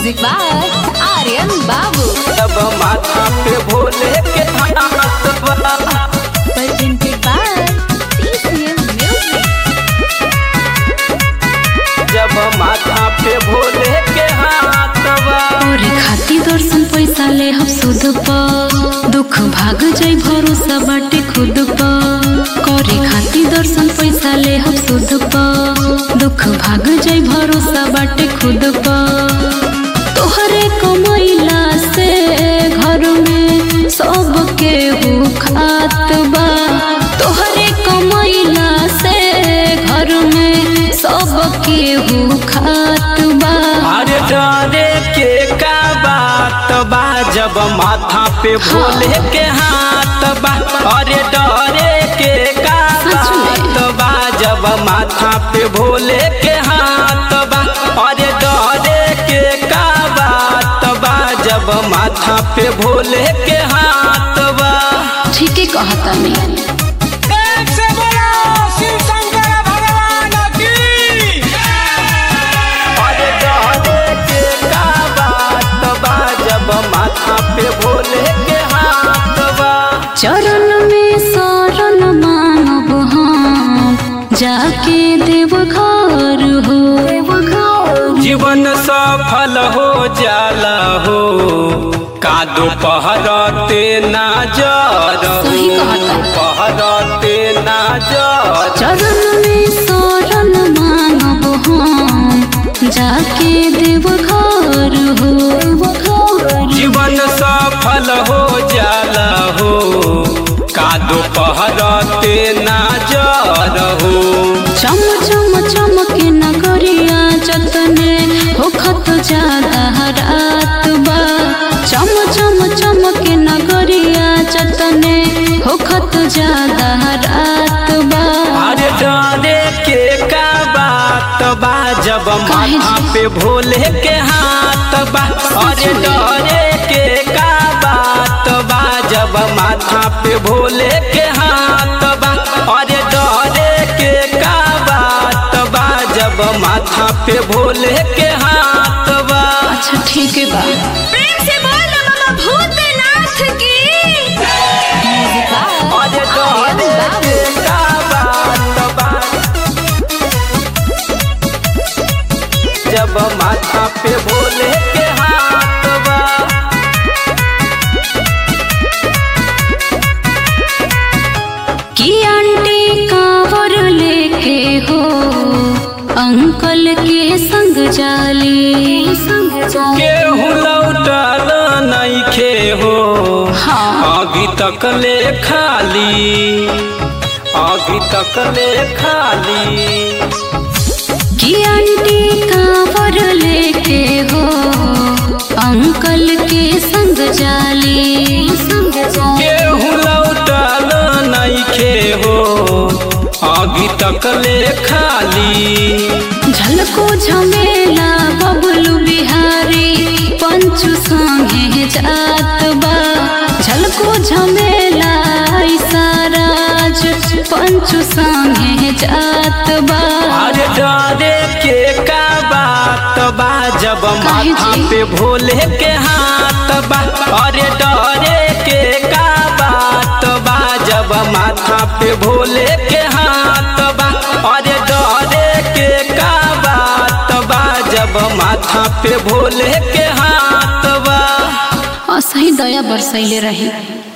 Music by Aryan बाबू जब माथा पे भोले के हाथ बा presented by TCM Music. जब माथा पे भोले के हाथ बा तोरे खाती दर्शन पैसा ले हम सुध प दुख भाग जाई भरोसा बाटे खुद प करे खाती दर्शन पैसा ले हम सुध प दुख भाग जाई भरोसा बाटे खुद प तोहरे कमैला से घर में सब केहू खात बा तोहरे कमैला से घर में सब केहू खात बा अरे डरे के का बात बा जब माथा पे भोले के हाथ बा अरे डरे के का सच में। बात बा जब माथा पे भोले के हाथ बा अरे डरे के का बात बा जब माथा पे भोले के हाथ बा ठीके कहता नहीं एक से बोलो शिव शंकर भगवान की अरे डरे के का बात बा जब माथा पे भोले के हाथ बा चरण में शरण मानब हम जाके देव घर हो जीवन सफल हो जाला हो कादो पहरते ना जर सही कहता। पहरते ना जर चरण में शरण मानब हम जाके देव घर हो जीवन सफल हो जाला हो कादो पहरते ना जर हो चम चम चमके नगरिया जतने होखत ज्यादा रात बा चम चम चमके नगरिया जतने होखत ज्यादा रात बा अरे डरे के का बात बा जब काहे माथा जी? पे भोले के हाथ बा अरे में? डरे के का बात बा जब माथा पे भोले के हाथ बा अरे डरे के का बात बा जब माथा पे भोले के हाथ बा अच्छा ठीक है बा प्रेम से बोल बाबा भूतनाथ की म्यूजिक बाय अरे आर्यन डरे बाबू के का बात बा जब माथा पे भोले के हाथ बा की आंटी कांवर लेके हो अंकल के संग जाली संग जाली केहू लौटल नइखे हो हाँ अभी तक ले खाली अभी तक ले खाली की आंटी कांवर लेके हो अंकल के संग जाली संग जाली केहू लौटल नइखे हो अभी तक ले खाली झलको झमेला बबलू बिहारी पंचू संगे जात बा झलको झमेला साराज पंचू संगे जात बा अरे डरे के का बात बा जब काहे माथा जी? पे भोले के हाथ बा अरे डरे के का बात बा जब माथा पे भोले के हाथ बा अरे डरे के का बात बा जब माथा पे भोले के हाथ बा असही दया बरसैले रही